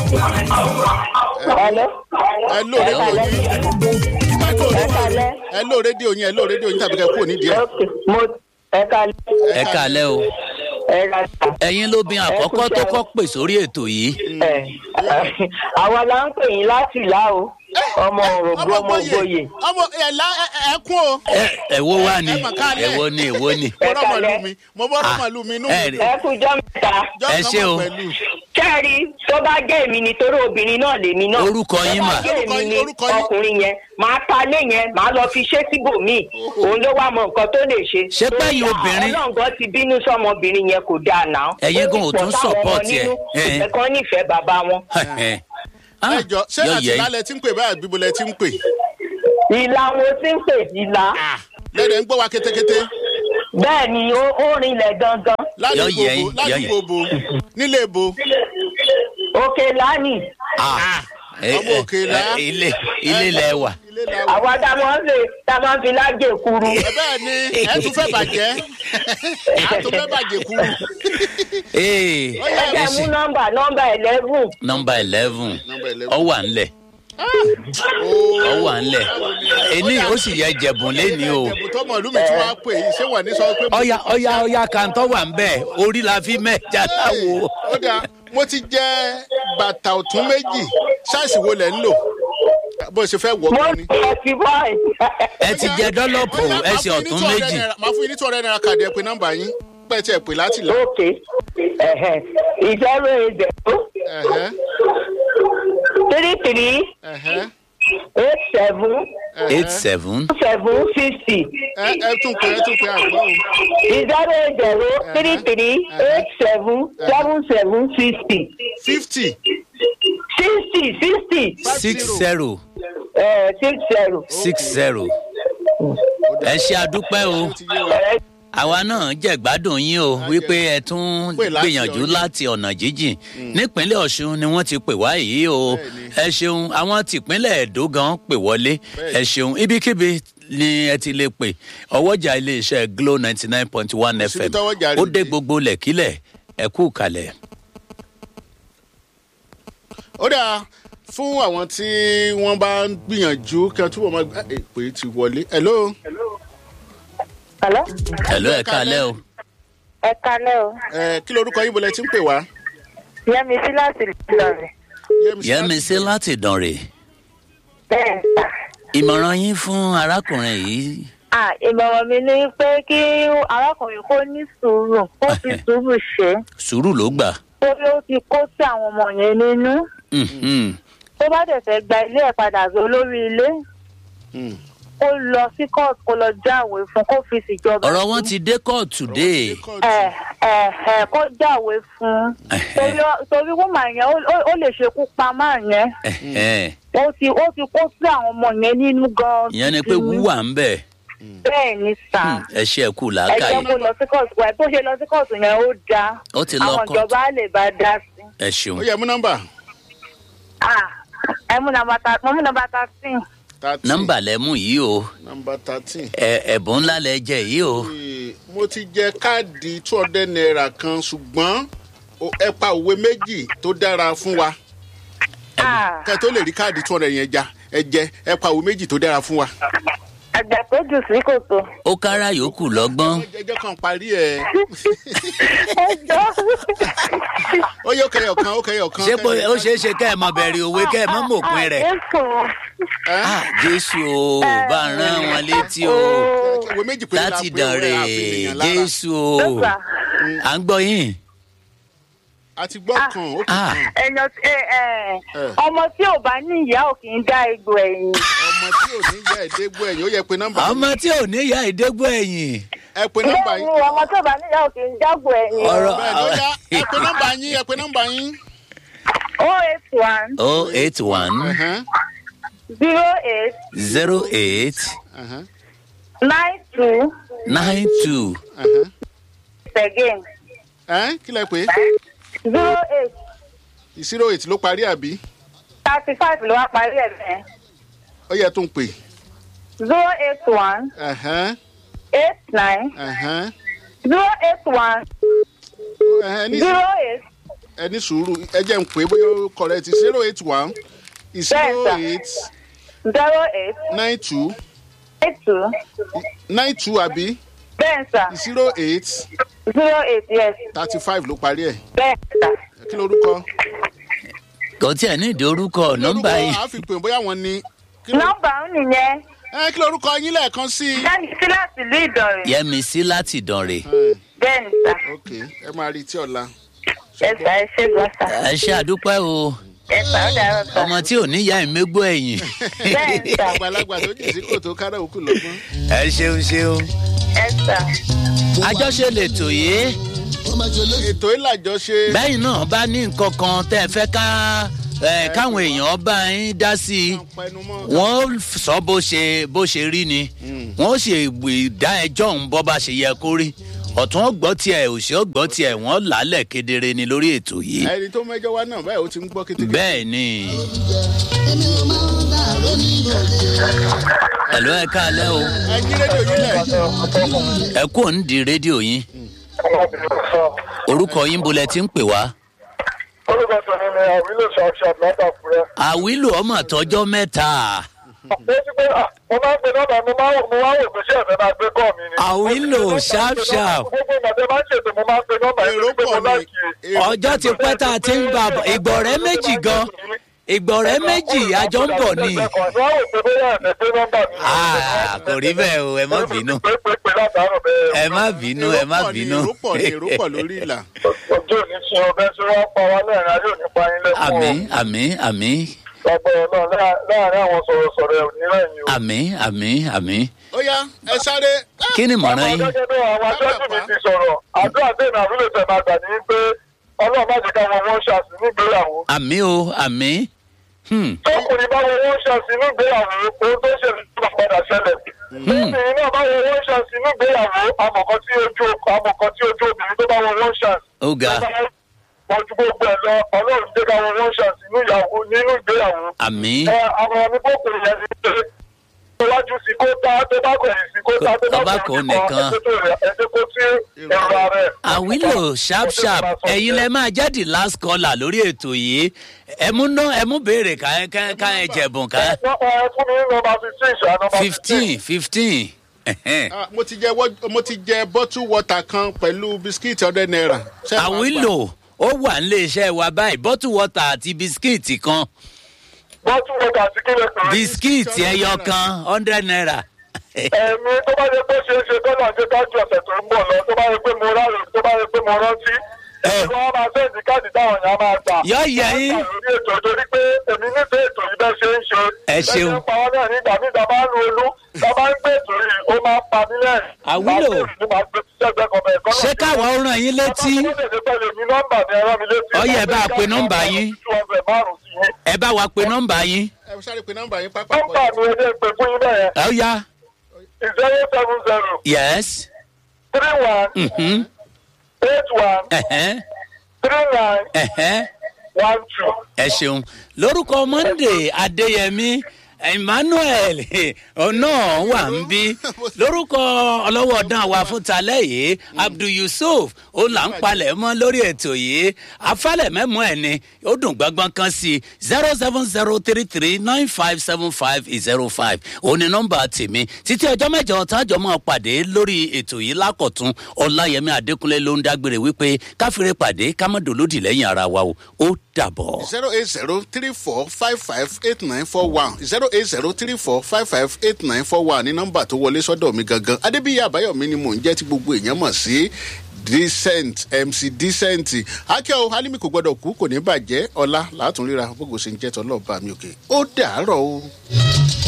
Hello. ẹ ló rédíò yín Ẹ kalẹ́. ẹ ló rédíò yín ẹ ló rédíò yín tàbí kẹ kúrò nídìí ẹ. Ok, mo ẹ kalẹ́. ẹ kàlẹ́ o Ẹ ra ta. ẹ̀yin lóbin àkọ́kọ́ tó kọ́ pè sórí ètò yìí Ẹ àwa la ń pè yín láti ìlà o. Ọmọ òrògbó ọmọ ògbóyè. ọmọ ẹ la ẹ ẹ kún o. ẹ ẹ̀wọ́ wà ní ẹ mà kálẹ̀. ẹ̀wọ́ ní ẹ̀wọ́ ní. mo rọ́ màlúù kalẹ́. mi mo bọ́ rọ́ màlúù mi inú ẹ mi rí. Ẹ kú jọ́ mẹ́ta. jọ́ ẹ ṣé o. nọ́mọ̀ pẹ̀lú. Kẹ́rì tó bá jẹ́ èmi ni torí obìnrin náà lèmi náà. Orúkọ yín mà. Tó bá jẹ́ èmi ni Orúkọ yín. ọkùnrin yẹn, màá ta lé yẹn, màá lọ fi ṣé síbòmíì. Òun ló wá mọ nǹkan tó lè ṣe. Ṣé pẹ́yìn obìnrin- Ọlọ́ngàn ti bínú sọ́mọbìnrin yẹn kò dáa náà. Ẹ̀yin gan ò tún Ó sì pọ̀ sáwọn support ọmọ ẹ̀. nínú, Ẹ̀. Ẹ̀kan nífẹ̀ẹ́ bàbá wọn. ẹ jọ ṣé yọ àti yẹ lálẹ́ tí ń pè báyà bíbo lẹ tí ń pè. Ìlà wo ti ń pè ìlà? lẹ́dẹ̀ ń gbọ́ wa kétékété. Bẹ́ẹ̀ ni ó ó rinlẹ̀ gangan. Yọ ládùúgbò yẹ bo yín, yọ yẹ. ládùúgbò bo nílé bo. Òkè lánìí. ọmọ òkè là. ilé ilé lẹ wà. ilé la wà. Àwa tá a máa ń lè tá a máa ń fi lájè kuru. ẹ bẹ́ẹ̀ ni ẹ tún fẹ́ bàjẹ́ ẹ tún fẹ́ bàjẹ́ kúrú. ee Ó yá, Ẹ ẹ mú ṣe nọ́mbà nọ́mbà eleven. nọmba eleven Number 11. ọ wà ńlẹ̀ ọ wà ńlẹ̀ èní ó sì yẹ jẹ̀bùn lẹ́ni o ẹ̀bùn tọmọ ìlú mi tí wàá pè yìí ṣé wà ní sọ pé. ọya ọya ọya kàńtọ́ wà ń bẹ̀ orí la fi mẹ́ja láwo. ó dáa mo ti jẹ bàtà ọ̀tún méjì ṣáìsì wo lẹ̀ ń lò bó ṣe fẹ́ wọ̀ Mo ọ́ ń ni. sọ ti báyìí. ẹ ti jẹ dọ́lọ́pù Ó yá, ẹsẹ̀ máa fún yín ní ọ̀tún 200 méjì naira- máa fún yín ní two hundred naira kàdé ẹ pé nọ́mbà yín pẹ́ tí ẹ pè láti là. Ok. Ẹ̀hẹ̀. Zero eight zero Ẹ̀hẹ́, three three ẹ̀hẹ́, eight seven eight ẹ̀hẹ́. seven seven fifty. ẹ ẹ tún pé ẹ tún pé àgbọ̀ o. Zero eight zero three three eight seven seven seven fifty. fifty Sixty sixty. six zero Ẹ̀ six zero. six zero ẹ ṣe àdúpẹ́ o ti yé wa. Ẹ̀ àwa náà jẹ̀gbádùn yín o wípé ẹ tún Pè láti gbìyànjú ọ̀yọ́. láti ọ̀nà jíjìn nípínlẹ̀ ọ̀ṣun ni wọ́n ti pè wá yìí o ẹ ṣeun àwọn tìpínlẹ̀ èdò gan pè wọlé ẹ ṣeun ibikíbi ni ẹ ti lè pè ọwọ́jà iléeṣẹ́ glo ninety nine point one Kò síbi fm tọ́wọ́jà ó rẹ̀ dé dé. gbogbo lẹ̀kílẹ̀ ẹ kú kalẹ̀. ó dáa fún àwọn tí wọ́n bá ń gbìyànjú kí wọ́n túbọ̀ máa gbà èpè ti wọlé. hello. Hello. ẹ̀lọ́ ẹ̀ kalẹ́ o Ẹ kalẹ́ o. ẹ kí lorúkọ yín bọ̀lẹ̀ tí ń pè wá. Yẹ́mi sí láti Ìlọrin. yẹ́misí láti dànrè Bẹ́ẹ̀ ìmọ̀ràn yín fún arákùnrin yìí Ah, ìmọ̀ràn mi ni pé kí arákùnrin kó ní sùúrù kó fi sùúrù ṣe sùúrù ló gbà. torí ó ti kó sí àwọn ọmọ yẹn nínú Mhm. tó bá dẹ̀ fẹ́ gba ilé ẹ̀ padà sí olórí ilé kó lọ sí court kó lọ jáwèé fún kó fi síjọba ọ̀rọ̀ wọn ti dé kóòtù dé. ẹ ẹ ẹ kó jáwèé fún torí torí wọ́n yẹn ó- ó- ó lè ṣekú pa máa yẹn Ẹ̀hẹ́n. ó ti ó ti kó sí àwọn ọmọ yẹn nínú gan-an ìyẹn ni pé wúwà ń bẹ̀ bẹ́ẹ̀ ni sà. ẹ ṣe ẹ kú ẹ jẹ́ làákàyè kó lọ sí kóòtù wẹ̀ bó ṣe lọ sí kóòtù yẹn ó dáa ó ti lọ àwọn kóòtù ìjọba á lè bá dá sí. ẹ ṣeun ó yẹ mú nọ́mbà. Ah, ẹ mú nàmbà ta mo mú nàmbà thirteen. thirteen nọ́mbà lẹ́mú yìí o nọ́mbà thirteen. ẹ- ẹ̀bùn ńlá lẹ jẹ yìí o Ee, mo ti jẹ káàdì two hundred naira kan ṣùgbọ́n o- ẹ pa òwe méjì tó dára fún wa Ah, kẹ́ ẹ tó lè rí káàdì two hundred yẹn já ẹ jẹ ẹ pa òwe méjì tó dára fún wa. àgbà tó jù sí kòtò. ó kára yòókù lọ́gbọ́n ẹjọ́ kan parí ẹ̀ ẹ jọ. ó yẹ ọkẹyọ kan ọkẹyọ kan. ṣé bó- ó ṣeé ṣe kẹ́ ẹ mọ bẹ̀rẹ̀ òwe kẹ́ ẹ mọ mọ̀pin rẹ̀ Jésù. Ẹ́? Ah, jésù o bá ń rán wọn létí o òwe méjì péré la láti pé òwe dànrè àfihàn lára. jésù o Jésù. à ń gbọ́ yín a ti gbọ́ kan ó kù Ah. kan Ẹ̀yàn ẹ ẹ Eh. ọmọ tí ò bá ní ìyá ò kì í dá egbò ẹ̀yìn. ọmọ tí ò ní yẹ ẹ̀ẹ́dẹ́gbọ́ ẹ̀yìn ó yẹ pé nọ́mbà ọmọ tí ò ní ìyá ìdégbò ẹ̀yìn ẹ pé nọ́mbà Bẹ́ẹ̀ ni yín ọmọ tí ò bá ní ìyá ò kì í dágbò ẹ̀yìn. ọ̀rọ̀ bẹ́ẹ̀ ni ó yá ẹ pé nọ́mbà yín ẹ pé nọ́mbà yín. O eight one oh eight one Ẹ̀hẹ́n, zero eight zero eight ẹ̀hẹ́n, nine two nine two ẹ̀hẹ́n. again Ẹ́, kí lẹ pé zero eight zero eight ló parí àbí thirty five ló wá parí ẹ̀ bẹ́ẹ̀ ó yẹ tó ń pè. zero eight one Ẹ̀hẹ́n, eight nine ẹ̀hẹ́n. zero eight one Ẹ̀hẹ́n, ní zero eight ẹ ní sùúrù ẹ jẹ́ ń pè é bóyá ó correct zero eight one zero eight zero eight nine two eight two nine two àbí bẹ́ẹ̀ sà zero eight zero eight yes thirty five ló parí ẹ̀ bẹ́ẹ̀ sà. kí lorúkọ. kò tí ẹ ní ìdí orúkọ nọmba lórúkọ yìí àfipè bóyá wọn ni. kí ló- nọ́mbà ń nìyẹn ẹ kí lorúkọ yín lẹ́ẹ̀kan sí i. jáde sí láti ìlú ìdọ̀rẹ̀ yẹmi sí láti dànrè Ẹ, bẹ́ẹ̀ ni sà ok ẹ máa rí i tí ọ̀la. ẹ sà ẹ ṣe gbọ́ sà ẹ ṣe àdúpẹ́ o ẹ sà ó dàrọ̀ sà ọmọ tí ò ní ìyá ìmégbó ẹ̀yìn bẹ́ẹ̀ ni sà àgbàlagbà tó jì sí kòtò kára òkú lọ́gbọ́n. ẹ ṣeun ṣeun ẹ sà àjọṣe lè tò yé ètò ìlàjọṣe. bẹ́yìn náà bá ní nǹkan kan tẹ́ ẹ fẹ́ ká ẹ, káwọn èèyàn bá yín dá sí i pẹnumọ́. wọ́n sọ bó ṣe bó ṣe rí ni wọ́n ṣe dá ẹjọ́ òun bọ́ bá ṣe yẹ kó rí ọ̀tún ọgbọ́n tiẹ̀ òsì ọgbọ́n tiẹ̀ wọ́n làálẹ̀ kedere ni lórí ètò yìí ẹni tó mẹjọ wá náà báyìí ó ti ń gbọ́ kété. bẹ́ẹ̀ ni. ẹ̀lọ́ ẹ káalẹ́ o ẹ yí rédíò yín lẹ̀. ẹ kú òun di rédíò yín orúkọ yín bolẹ̀ ti ń pè wá. orúkọ tèmi ni àwílò ṣàṣà látàkùrẹ. àwílò ọmọ àtọjọ́ mẹ́ta ó ti pé à mo máa ń pe nọ́mbà mo máa ń mo máa ń wò pé ṣé ẹ̀fẹ̀ máa gbé kọ́ mi ni. àwílò sharp sharp gbogbo ìgbà tẹ máa ń ṣètò mo máa ń pe nọ́mbà yẹn èrò pé mo pọ̀ láì ní. kiri. èrò- ọjọ́ ti pẹ́ tá a ti ń bá a bọ̀ ìgbọ̀rẹ́ méjì gan ìgbọ̀rẹ́ méjì àjọ ń bọ̀ ni. ẹ̀kọ́ ṣé wàá wò pé bóyá ẹ̀fẹ̀ gbé nọ́mbà mi. Ah, kò rí bẹ́ẹ̀ o ẹ má bínú pé pé pé látàárọ̀ bẹ́ẹ̀. ẹ má bínú ẹ má èrò pọ̀ ní, bínú. èrò pọ̀ ní èrò pọ̀ lórí ìlà. ojú ò ní ṣe ọbẹ̀ tí wọ́n pa wá lẹ́rìn ayé ò ní pa yín lẹ́kọ̀ọ́. àmì àmì àmì lágbára náà láàárín àwọn sọ̀rọ̀sọ̀rọ̀ ẹ̀ ò ní rẹ̀yìn o. àmì àmì àmì. ó yá ẹ sáré. kí ni mọ̀ràn yín. gẹ́gẹ́ bí àwọn aṣáájú mi ti sọ̀rọ̀ àdúrà tẹ̀ náà àbúlé tẹ̀ máa gbà ní pé ọlọ́run má jẹ́ káwọn wọ́n ṣàṣì nígbéyàwó. àmì o àmì. Hmm, tọkùnrin báwo wọ́n ṣàṣì nígbéyàwó ohun tó ṣẹlẹ̀ tó máa padà ṣẹlẹ̀. tóbìnrin náà báwo wọ́n ṣàṣì nígbéyàwó amọ̀kan tí ojú amọ̀kan tí ojú obìnrin tó báwo wọ́n ṣàṣì. ó ga wọ́n ju gbogbo ẹ̀ lọ ọlọ́run jẹ́ káwọn wọ́n ṣàṣì nínú ìgbéyàwó. àmì ẹ àwọn ọmọ kòkòrò yẹn ti ṣe iwájú sí kó tá tó bá kọ̀ sí kó tá tó Tó bá bá kọ̀ kọ̀ nìkan. ẹ̀ṣẹ̀ kó tí ẹ̀rọ rẹ̀. àwílò sharp sharp ẹ̀yin lẹ máa jẹ́ the last caller lórí ètò yìí ẹ mú ná ẹ mú béèrè ká ká ká ẹ jẹ̀bùn ká Wọ́n ẹ fún mi ní nọmba fifteen ṣá nọmba fifteen fifteen. Ah, mo ti jẹ wọ- mo ti jẹ bottle water kan pẹ̀lú bisikíìtì ọ̀dẹ náírà. Ṣé ẹ máa gbà? àwílò ó wà nílé iṣẹ́ wa báyìí bottle water àti bisikíìtì kan wọ́n tún wọ́n kà sí kílẹ̀ pẹ̀lú. bisikíìtì ẹyọ kan hundred naira. ẹ̀mí tó bá yẹ pé ṣe é ṣe dọ́là ṣe kájú ọ̀sẹ̀ tó ń bọ̀ lọ tó bá yẹ pé mo ráre tó bá yẹ pé mo rántí. Ẹ. wọ́n máa sẹ́ẹ̀dì káàdì táwọn èèyàn máa gbà. Yọ yẹ yín. Wọ́n gbà lórí ètò torí pé èmi nífẹ̀ẹ́ ètò yìí bẹ́ẹ̀ ṣe ń ṣe. Ẹ ṣeun. bẹ́ẹ̀ ṣe ń pa wọ́n náà nígbà míì tá a bá ń lu olú tá a bá ń gbé ètò yìí ó máa ń pa mí lẹ́rìn. Àwúlò. Màá gbé- màá gbé sẹ́gbẹ́ kan bẹ́ẹ̀ kọ́ ṣé káwọn ó ràn yín létí Ó yẹ bá a pe nọ́mbà yín. ẹ bá wa pe nọ́mbà yín ẹ sáré pe nọ́mbà yín pápá. nọ́mbà mi ẹ jẹ́ pé fún yín bẹ́ẹ̀ ó yá zero seven zero yes three one mhm, eight one ẹ̀hẹ́n, three nine ẹ̀hẹ́n. one two. ẹ ṣeun lórúkọ monday adéyẹmí emmanuel ọ̀nà wà ń bí lórúkọ ọlọ́wọ́ ọ̀dán wa fún talẹ́ yìí abdul yusuf ó là ń palẹ̀ mọ́ lórí ètò yìí afálẹ̀ mẹ́mọ́ ẹ̀ ni ó dùn gbọ́ngbọ́n kan sí zero seven zero three three nine five seven five zero five òun ni nọ́mbà tèmi títí ọjọ́ mẹ́jọ tájọ́ máa pàdé lórí ètò yìí lákọ̀tún ọláyẹmí adékúnlé ló ń dágbére wípé káfíńrẹ́ pàdé kámọ́dọ̀lódì lẹ́yìn ara wa o ó dàbọ̀. zero eight zero three four five five eight nine four one zero eight zero three four five five eight nine four one ní nọ́mbà tó wọlé sọ́dọ̀ mi gangan adébíyí àbáyọ̀mí ni mò ń jẹ́ tí gbogbo èèyàn mọ̀ sí decent mc decent akẹ́wò alimi kò gbọ́dọ̀ kú kò ní bàjẹ́ ọ̀la látún ríra gbogbo ṣe ń jẹ́ tọ́lọ́ọ̀bá mi òkè ó dàárọ̀ o.